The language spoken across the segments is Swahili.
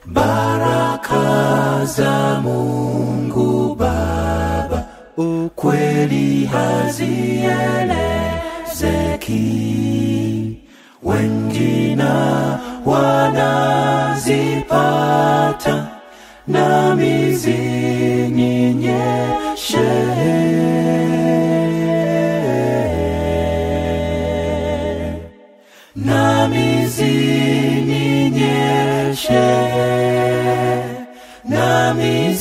baraka za Mungu Baba, ukweli hazielezeki, wengine wanazipata nami zininyeshe nami zininyeshe nami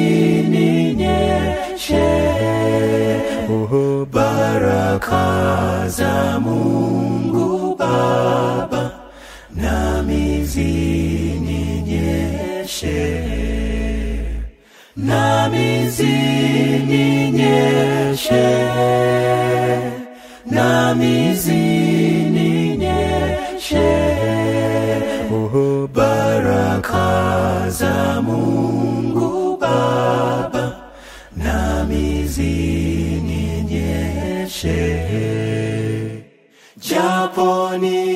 zininyeshe oh, baraka za Mungu Baba nami zininyeshe nami zininyeshe nami zininyeshe oh, baraka za Mungu Baba nami zininyeshe japo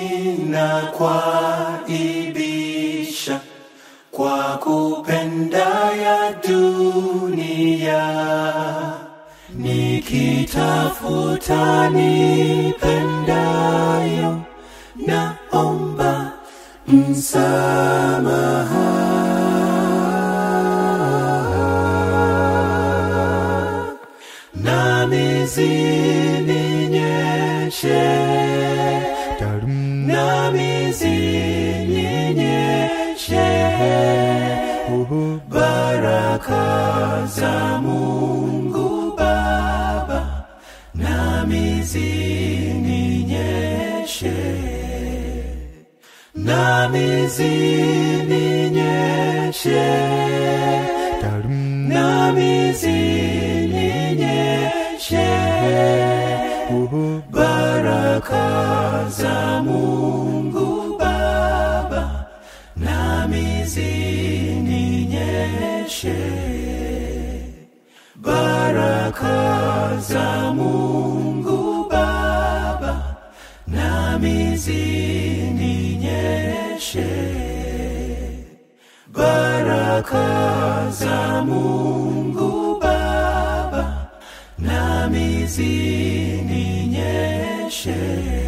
ninakwaibisha kwa kupenda ya dunia nikitafuta nipendayo naomba msamaha nami zininyeshe nami zininyeshe baraka za Mungu Baba nami zininyeshe nami zininyeshe nami zininyeshe baraka za Mungu Baba nami zininyeshe baraka za Mungu Baba nami zininyeshe baraka za Mungu Baba nami zininyeshe